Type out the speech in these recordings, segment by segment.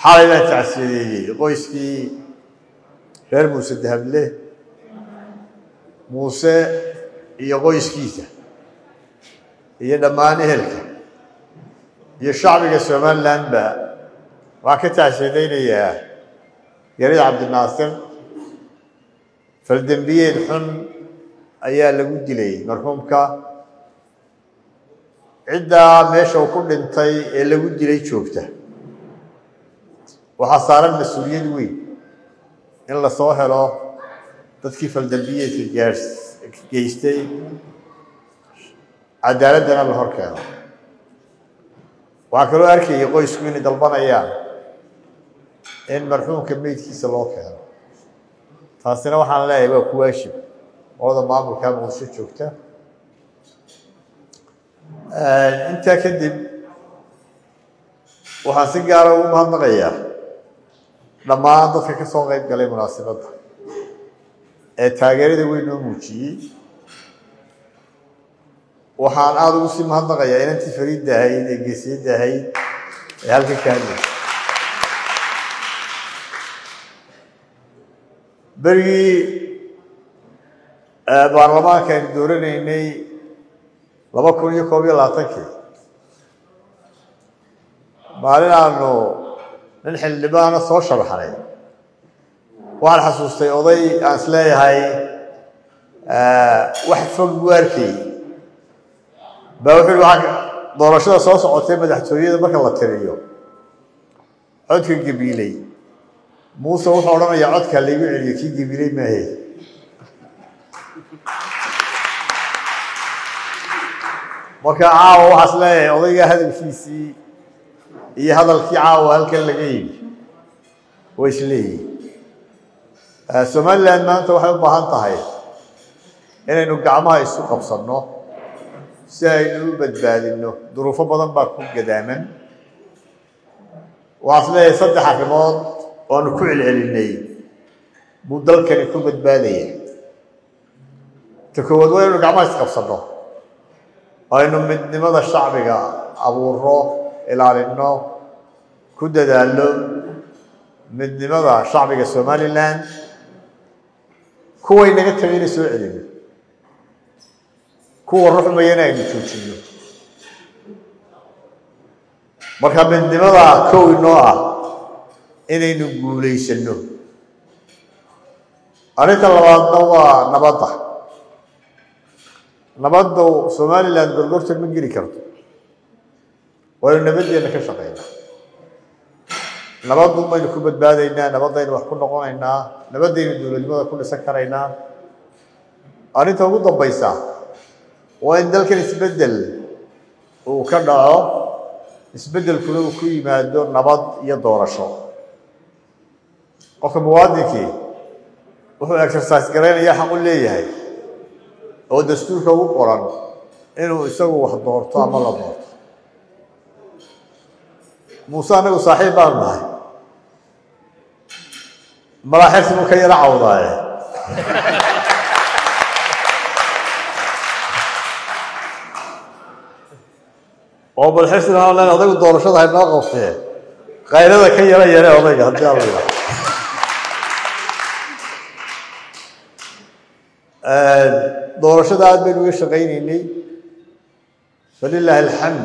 xalay baan tacsiyadeeyey qoyskii reer muuse dahable muuse iyo qoyskiisa iyo dhammaan ehelka iyo shacbiga somalilandba waxaan ka tacsiyadaynayaa yarida cabdinaasir faldembiyeed xun ayaa lagu dilay marxuumka ciddaa meesha uu ku dhintay ee lagu dilay joogta waxaa saaran mas-uuliyad weyn in la soo helo dadkii faldembiyeedka gaars geystay cadaaladdana la hor keeno waxaa kaloo arkayay qoysku inay dalbanayaan in marxuumka meydkiisa loo keeno taasina waxaan leeyahay waa ku waashib ooda maamulka muqdisho joogta intaa kadib waxaan si gaara ugu mahadnaqayaa dhammaan dadka ka soo qayb galay munaasibadda ee taageerada weyn noo muujiyey waxaan aada ugu sii mahadnaqayaa inantii fariidda ahayd ee geesiyadda ahayd ee halka ka hadlaysa berigii baarlamaanka aynu dooranaynay laba kun iyo koob iyo labaatankii maalin aanu nin xildhibaana soo sharaxnay waxaan xasuustay oday aan is leeyahay wax fog buu arkay baa wuxuu yihi waa doorashada soo socotay madaxtooyada marka la tiriyo codka gabiiley muuse wuxuu odhanayaa codkaa laygu celiyo kii gabiiley maahe marka caawa waxaas leeyahay odaygaa hadalkiisii iyo hadalkii caawa halkan laga yimi way isleeyihin somaliland maanta waxay u baahan tahay inaynu gacmaha isu qabsanno si aynu u badbaadinno duruufo badan baa ku gadaaman waxaas leeyahay saddex arrimood oanu ku celcelinay buu dalkani ku badbaadaya ta koowaad waa inaynu gacmaha isqabsanno aynu midnimada shacbiga abuuro ilaalinno ku dadaalno midnimada shacbiga somaliland kuway naga tagayna soo celino kuwa ruxmayana aynu joojinno marka midnimada kow inoo ah inaynu guulaysanno arrinta labaadna waa nabadda nabaddu somaliland gorgortan ma geli karto waynu nabaddeena ka shaqaynaa nabaddu baynu ku badbaadaynaa nabaddaynu wax ku noqonaynaa nabaddaynu dowladnimada ku dhisan karaynaa arrinta ugu dambaysa waa in dalkan isbeddel uu ka dhaco isbeddelkuna uu ku yimaado nabad iyo doorasho qofka muwaadinkii wuxuu exercise garaynaya xaq u leeyahay oo dastuurka ugu qoran inuu isagu wax doorto ama la doorto muuse anagu saaxiib baanu nahay malaaxirsi buu ka yaro cawdaaye oo bal xirsigan aan len odaygu doorashada haynoo qabtee kayrada ka yaro yare odayga haddii aan la yidhaha doorashada aad baynu uga shaqaynaynay falilaahi alxamd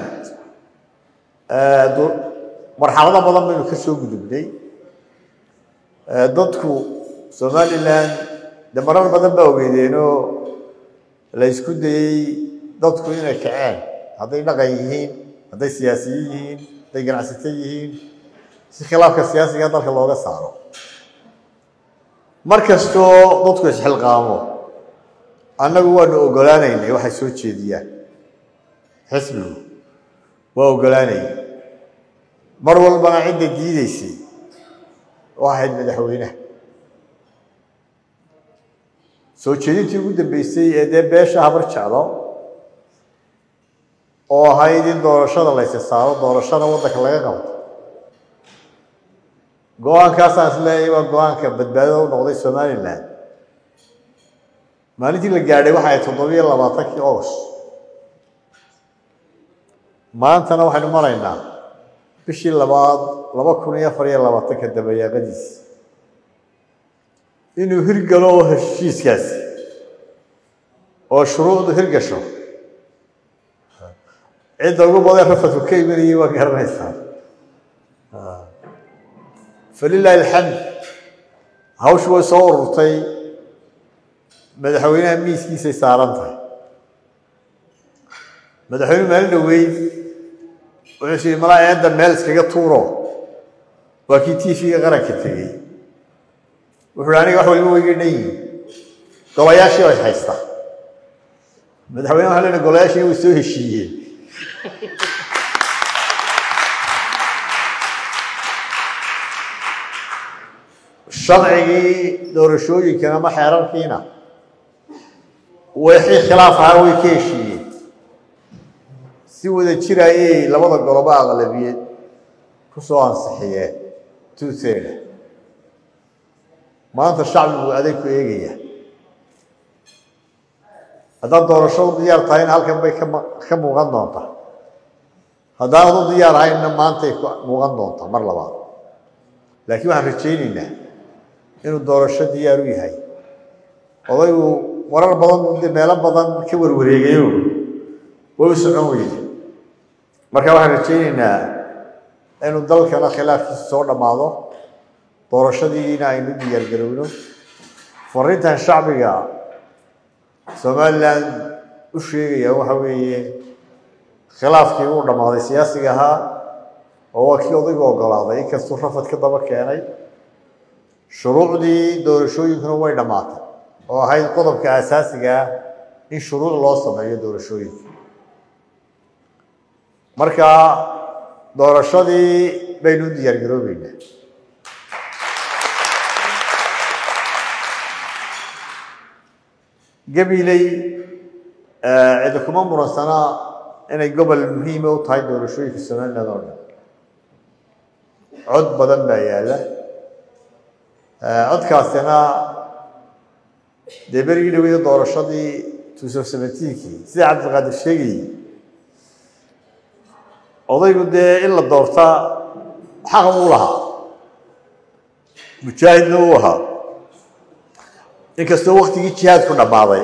marxalado badan baynu ka soo gudubnay dadku somaliland de marar badan baa ogeydeenoo la isku dayey dadku inay kaceen hadday dhaqan yihiin hadday siyaasiyiin yihiin hadday ganacsato yihiin si khilaafka siyaasiga dalka looga saaro mar kastoo dadku isxilqaamo annagu waanu ogolaanaynay waxay soo jeediyaan xisbigu waa ogolaanayay mar walbana cidda diideysay oo ahayd madaxweyneha soo jeedintii ugu dambeysay ee dee beesha habar jeclo oo ahayd in doorashada laysa saaro doorashada waddanka laga qabto go-aankaasaan is leeyahay waa go-aanka badbaadada u noqday somaliland maalintii la gaadhay waxa ay toddobiyo labaatankii august maantana waxaynu maraynaa bishii labaad laba kun iyo afar iyo labaatanka dabayaaqadiis inuu hirgalo heshiiskaasi oo shuruucdu hirgasho cidda ugu badan rafadku ka imanayay waa garanaysaa falilaahi alxamd hawshu way soo ururtay madaxweynaha miiskiisay saaran tahay madaxweyne maalin dhaweyd wuxuu sii malaa eedda meel iskaga tuuro waa kii tv-ga qaranka tegey wuxuu hi aniga wax waliba wayga dhan yihin golayaashii bay haystaa madaxweyne waxa lena golayaashii way soo heshiiyeen sharcigii doorashooyinkan ama xeerarkiina wixii khilaaf ahaa way ka heshiiyeen si wada jirayay labada golobo aqlabiyed ku soo ansixiyeen tuuteeda maanta shacbigu aday ku eegaya haddaad doorashadu diyaar tahayna halkan bay ka muuqan doontaa haddaanad u diyaar ahaynna maantay muuqan doontaa mar labaad laakiin waxaan rajaynaynaa inuu doorasho diyaar u yahay odaygu marar badan de meelo badan ka warwareegayo way u socon weyde marka waxaan rajaynaynaa inuu dalkana khilaafkiisa soo dhammaado doorashadiina aynu diyaargarowno fariintan shacbiga somalilan u sheegaya waxa weeye khilaafkii uu dhammaaday siyaasiga ahaa oo waa kii odaygu ogolaaday inkastuu rafad ka daba keenay shuruucdii doorashooyinkuna way dhammaatay oo ahayd qodobka asaasiga ah in shuruuc loo sameeyo doorashooyinka marka doorashadii baynu u diyaargaroobeynaa gabiley cidi kuma muransanaa inay gobol muhiima u tahay doorashooyinka somaliland oo dhan cod badan baa yaalla codkaasina dee berigii dhaweyda doorashadii tuuso seventeenkii sida cabdiqaadir sheegayey odaygu dee in la doortaa xaq uu lahaa mujaahidna uu ahaa inkastoo waktigii jihaadku dhammaaday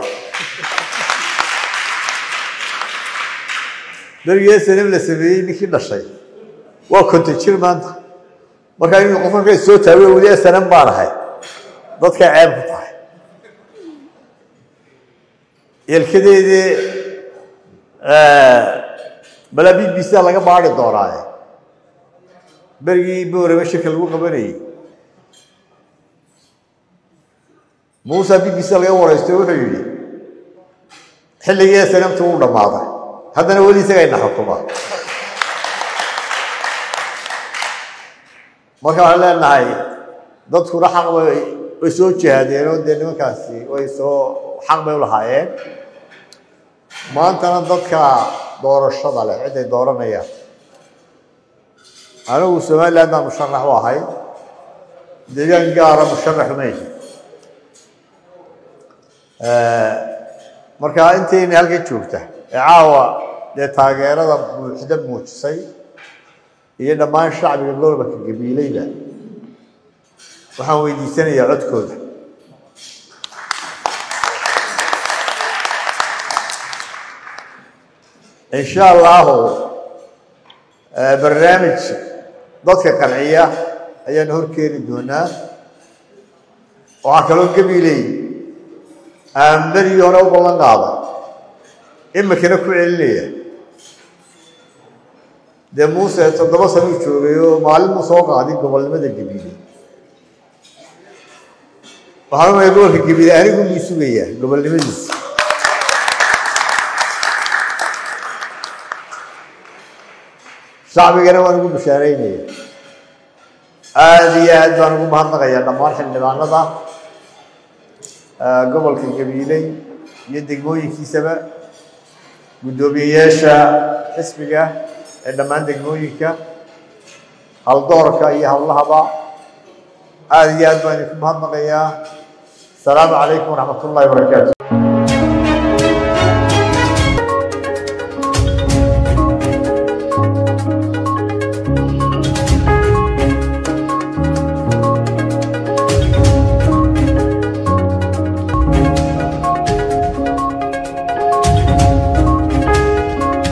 berigii snm la sameeyey ninkii dhashay waa konton jir maanta markaa inuu qof markay soo taago weli snm baan ahay dadkay ceeb ku tahay yelkadeedii balaa b b c laga baari doonaaye berigii boorame shirka lagu qabanayey muusa b b c laga waraysto wuxuu yidhi xilligii snmta wuu dhammaaday haddana weli isaga ina xukuma marka waxaan leenahay dadkuna xaq bay way soo jihaadeen oo dee nimankaasi way soo xaq bay u lahaayeen maantana dadka doorashada leh ciday dooranayaan anigu somaliland baan musharax u ahay deegaan gaara musharax umay marka intayna halkan joogta ee caawa dee taageerada buuxda muujisay iyo dhammaan shacbiga gobolka gabiileyda waxaan weydiisanayaa codkooda insha allahu barnaamij dadka qanciya ayaanu horkeeni doonaa waxaa kaloo gabiiley aan berigii hore u ballan qaaday imikana ku celinaya dee muuse toddoba sanuu joogay oo maalin mu soo qaadin gobolnimada gabiile waxaan umaya gobolka gabiile anigu muu sugayaa gobolnimadiisa shacbigana waan ugu bashaaraynaya aada iyo aad baan ugu mahadnaqayaa dhammaan xildhibaanada gobolka gabiiley iyo degmooyinkiisaba guddoomiyeyaasha xisbiga ee dhammaan degmooyinka haldoorka iyo hawlahaba aada iyo aad baan idinku mahadnaqayaa asalaamu calaykum waraxmat ullahi wabarakaatu